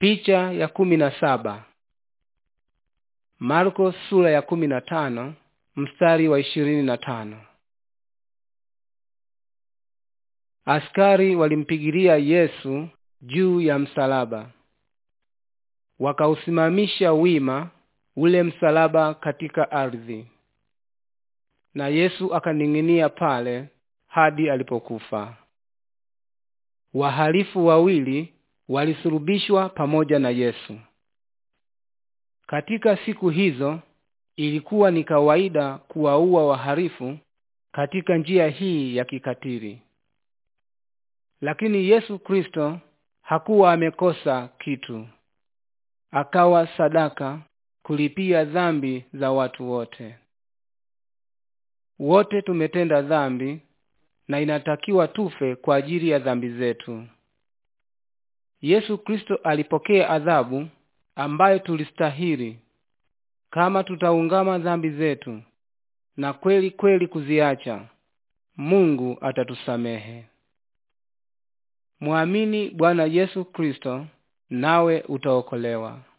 Picha ya kumi na saba. Marko sura ya kumi na tano mstari wa ishirini na tano. Askari walimpigilia Yesu juu ya msalaba, wakausimamisha wima ule msalaba katika ardhi, na Yesu akaning'inia pale hadi alipokufa. Wahalifu wawili walisulubishwa pamoja na Yesu. Katika siku hizo ilikuwa ni kawaida kuwaua wahalifu katika njia hii ya kikatili, lakini Yesu Kristo hakuwa amekosa kitu. Akawa sadaka kulipia dhambi za watu wote. Wote tumetenda dhambi na inatakiwa tufe kwa ajili ya dhambi zetu. Yesu Kristo alipokea adhabu ambayo tulistahili kama tutaungama dhambi zetu na kweli kweli kuziacha. Mungu atatusamehe. Mwamini Bwana Yesu Kristo nawe utaokolewa.